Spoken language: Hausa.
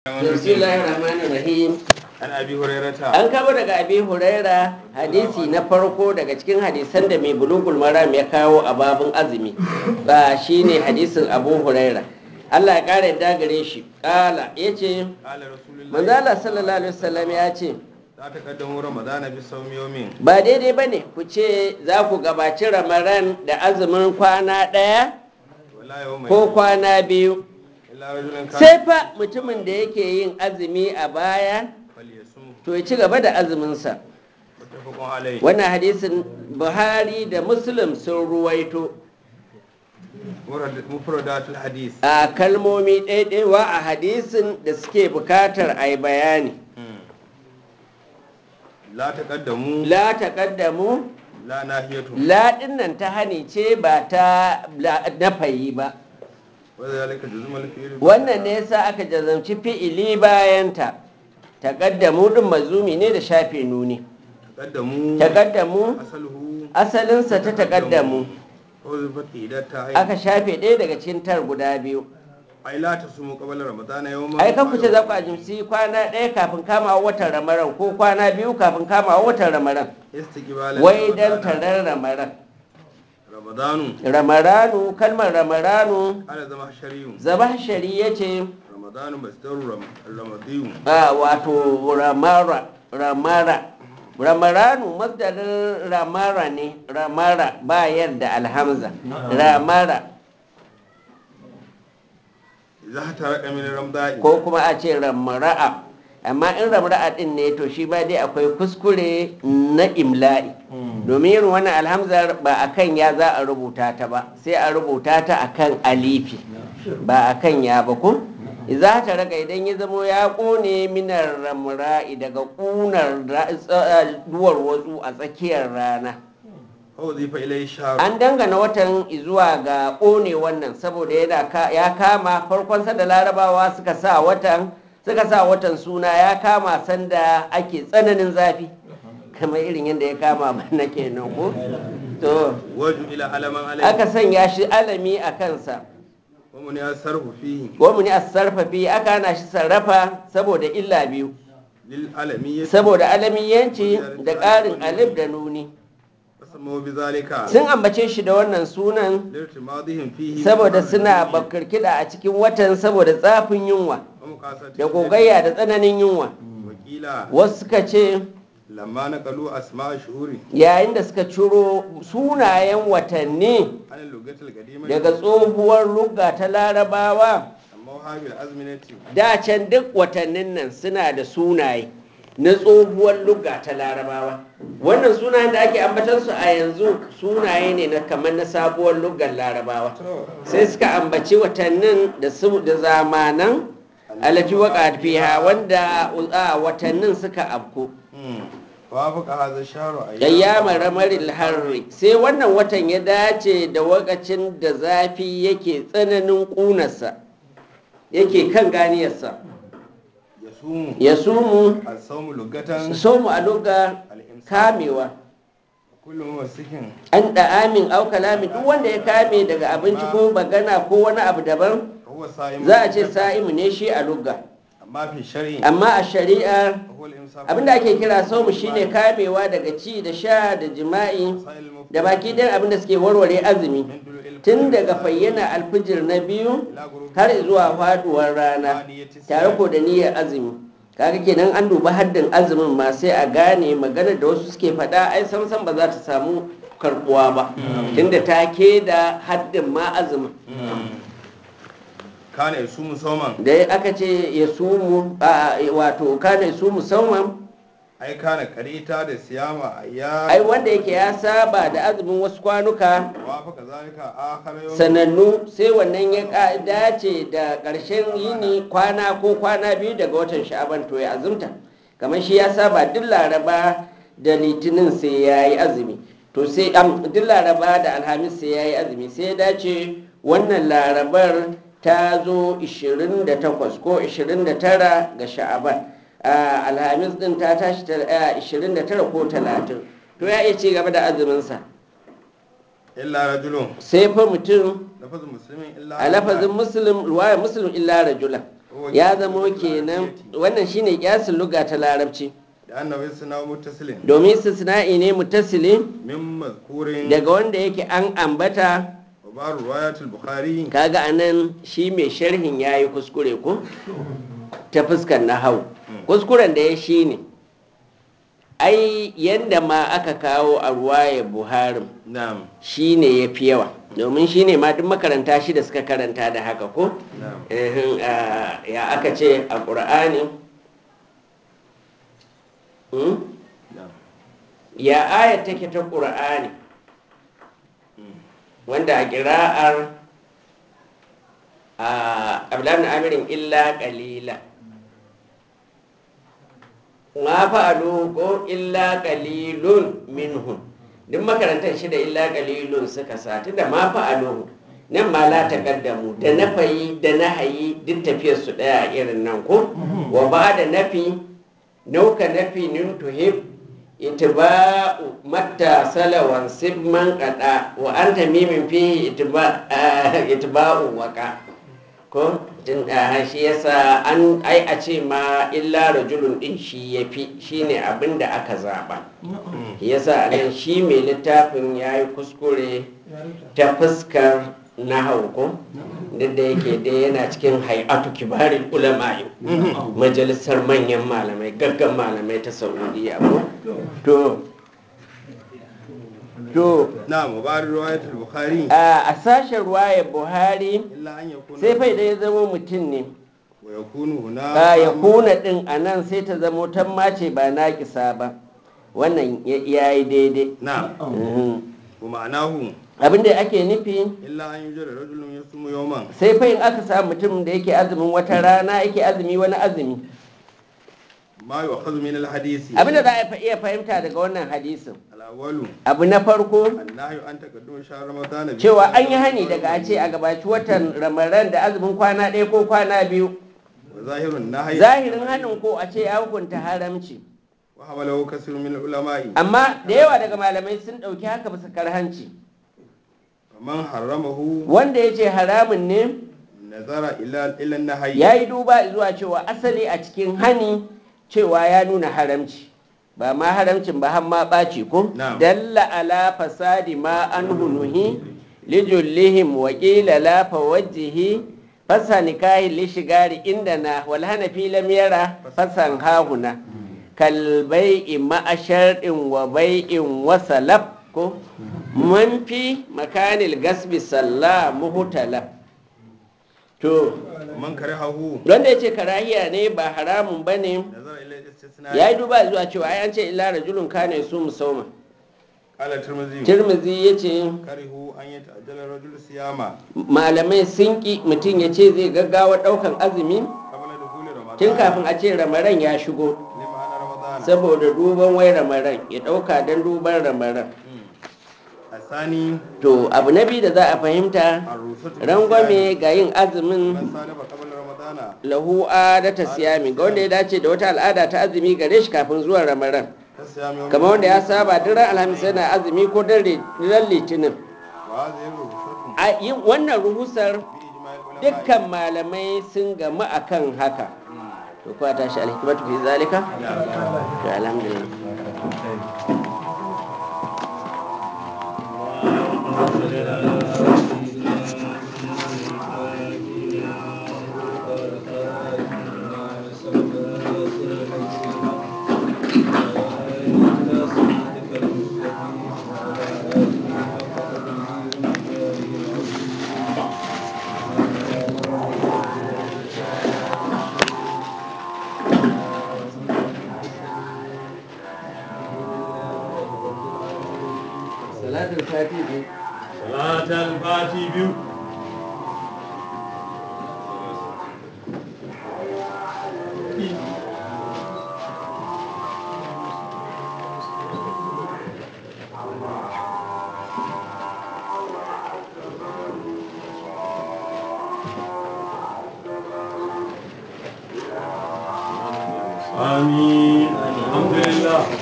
bismillahir rahmanir rahim an abi hurairata an kama daga abi huraira hadisi na farko daga cikin hadisan da mai bulugul maram ya kawo a babin azumi ba shine hadisin abu huraira Allah ya kara yadda gare shi kala yace qala rasulullahi manzo Allah sallallahu alaihi wasallam ya ce za ta kaddamu ramadana bi sawmi yawmin ba daidai bane ku ce za ku gabaci ramadan da azumin kwana ɗaya wala yawmin ko kwana biyu illa rajulun kana sai fa mutumin da yake yin azumi a baya falyasum to ya ci gaba da azuminsa muttafaqun alayhi wannan hadisin buhari da muslim sun ruwaito Murad- mufradatul hadis a kalmomi ɗaiɗaiwa a hadisin da suke bukatar a yi bayani la taqaddamu la taƙaddamu la nahiyatu la nan ta hani ce ba ta la- nafayi ba wa zalika juzmul fi'l wannan ne yasa aka jazamci fi'ili bayanta taƙaddamu ɗin mazumi ne da shafe nuni taqaddamu taƙaddamu asaluhu asalinsa ta taƙaddamu wa zufat idata ay aka shafe ɗaya daga cikin tar guda biyu ay la tasumu qabla ramadana yawman ai kan ku ce za ku ajimci kwana ɗaya kafin kama watan ramaran ko kwana biyu kafin kama watan ramaran istiqbalan wai dan Ramadana. tarar ramaran ramadanu ramaranu kalmar ramaranu ana zama shari'u zaba shari ya ce ramadanu masdaru ram- ramadiyu a wato ramara ramara ramaranu masdarin ramara ne ramara ba yadda alhamza ramara za ta raka min ramda'i ko kuma a ce ramara'a amma in ramara'a din ne to shi ba dai akwai kuskure na imla'i domin yin wannan alhamzar ba akan ya za a rubuta ta ba sai a rubuta ta akan alifi ba akan ya ba ko za ta raka idan ya zamo ya kone minar ramra'i daga kunar ra- tsa- duwar wasu a tsakiyar rana hau zai fa ilai sharu an dangana watan zuwa ga ƙone wannan saboda yana ka- ya kama farkon sanda larabawa suka sa watan suka sa watan suna ya kama sanda ake tsananin zafi kamar irin yadda ya kama bana kenan ko to waju ila alaman alai aka sanya shi alami a kansa wa mun ya sarfu fihi wani a sarfafi aka hana shi sarrafa saboda illa biyu lil alami ya saboda alamiyanci da ƙarin alif da nuni samu bi zalika sun ambace shi da wannan sunan lirtimadihim fihi saboda suna bakirkida a cikin watan saboda tsafin yunwa da gogayya da tsananin yunwa wakila wasu suka ce lamma naqalu asma shuhuri yayin da suka ciro sunayen watanni an lugatul qadima daga tsohuwar lugga ta larabawa amma habil azminati da can duk watannin nan suna da sunaye na tsohuwar lugga ta larabawa wannan sunayen da ake ambatansu a yanzu sunaye ne na kamar na sabuwar luggar larabawa sai suka ambaci watannin da su da zamanan alati waka fiha wanda a watannin suka afko wa fuka hadha shahru ayyamar ramaril harri sai wannan watan ya dace da wakacin da zafi yake tsananin kunarsa yake kan ganiyarsa yasumu ya sumu as-sawmu lugatan somu a lugga kamewa kullu masikin an da'amin au kalami duk wanda ya kame daga abinci ko magana ko wani abu daban huwa sa'im za a ce sa'imu ne shi a lugga amma fi shar'i amma a shari'a huwa al-imsak abinda ake kira somu shine kamewa daga ci da sha da jima'i da baki ɗin abinda suke warware azumi tun daga fayyana alfijir na biyu har zuwa faduwar rana tare ko da niyyar azumi kaga kenan an duba haddin azumin ma sai a gane maganar da wasu suke faɗa ai samsam ba za ta samu karbuwa ba tunda ta ke da haddin ma azumin kana yasumu sawman da aka ce ya sumu a wato kana ya sumu sauman ai kana karita da siyama ayya ai wanda yake ya saba da azumin wasu kwanuka wa fa kazalika akhar yawm sanannu sai wannan ya ka- dace da ƙarshen yini kwana ko kwana biyu daga watan sha'aban to ya azumta kamar shi ya saba duk laraba da litinin sai ya yi azumi to sai am duk laraba da alhamis sai ya yi azumi sai ya dace wannan larabar ta zo 28 ko 29 ga sha'aban Ah, alhamis din ta tashi ta- ah, 29 ko 30 to ya iya ci gaba da azuminsa illa rajulun sai fa mutum lafazin muslimin illa a lafazin muslim ruwaya muslim illa rajula ya zamo kenan wannan shine kiyasin luga ta larabci da annabi suna muttasilin domin istisna'i ne mutasili min mazkurin daga wanda yake an ambata wa ba riwayatul bukhari kaga anan shi mai sharhin yayi kuskure ko ta fuskar nahau kuskuren da ya shi ne ai yadda ma aka kawo a ruwaya buhari na'am shi ne ya fi yawa domin shi ne ma duk makaranta shi da suka karanta da haka ko na'am Ehin, ah, ya aka ce a ƙur'ani Hmm? na'am ya aya take ta ƙur'ani wanda a ƙira'ar a abdullahi amirin illa ƙalila ma fa'alu ko illa qalilun minhum duk makarantar shida illa qalilun suka sa tunda ma fa'alu nan ma la taqaddamu da nafayi da nahayi duk tafiyar su daya a irin nan ko wa ba da nafi nauka nafi nin tuhib itiba'u matta salawan sibman qada wa anta mimin fihi itiba itiba'u waqa ko tun da shi yasa an ai a ce ma illa rajulun din shi yafi shine abin da aka zaba yasa nan shi mai littafin yayi kuskure ta fuskar nahau ko duk da yake dai yana cikin hay'atu kibarin ulama majalisar manyan malamai gaggan malamai ta saudiya ko to to na'am wa ba riwayatul bukhari a a sashen ruwayar buhari illa an yakuna sai fa idan ya zama mutum ne wa yakunu huna a ya kuna din a nan sai ta zamo tamma ce ba naƙisa ba wannan ya yi daidai na'am Mhm. wa ma'anahu abin da ake nufi illa an yujra rajulun yasumu yawman sai fa in aka samu mutum da yake azumin wata rana yake azumi wani azumi ma yu'khadhu min al-hadisi abin da za a iya fahimta daga wannan hadisin al-awwalu abu na farko annahyu an taqaddum shahr ramadan bi cewa an yi hani daga a ce a gabaci watan ramadan da azumin kwana ɗaya ko kwana biyu wa zahirun nahyi zahirin hanin ko a ce ya hukunta haramci wa hamalahu kasirun min al-ulama'i amma da yawa daga malamai sun ɗauki haka bisa karhanci man haramahu wanda ya ce haramun ne nazara ila ila an-nahyi ya yi duba zuwa cewa asali a cikin hani cewa ya nuna haramci ba ma haramcin ba har ma ɓaci ko Na'am. dalla ala fasadi ma an hunuhi lijullihim wa qila la fawajjihi fasa nikahi li shigari indana wal hanafi lam yara fasan hahuna kal bai'i ma'a shar'in wa bai'in wa salaf ko man fi makanil gasbi salla muhtalaf to man karihahu wanda ya ce karahiya ne ba haramun ba ne nazara ila istisna ya yi duba zuwa cewa ai an ce illa rajulun kana su musamman qala tirmidhi tirmizi ya ce karihu an yata'ajjala rajul siyama malamai sun ki mutum ya ce zai gaggawa daukan azumi qabla dukhuli ramadan tun kafin a ce ramaran ya shigo lima ana ramadan saboda duban wai ramaran ya dauka don duban ramaran asani to abu na biyu da za a fahimta ar-rusatu rangwame ga yin azumin man salaba qabla ramadana lahu adata siyami ga wanda ya dace da wata al'ada ta azumi gare shi kafin zuwan ramaran kasiyami yawm kamar wanda ya saba duk ran alhamis yana azumi ko duk ran litinin wa hadhihi ar-rusatu a yin wannan ruhusar bi ijma'i ulama dukkan malamai sun gamu akan haka to kuwa tashi alhikmatu fi zalika to alhamdulillah salatul fatihi salatul fati biyu Amin. Alhamdulillah.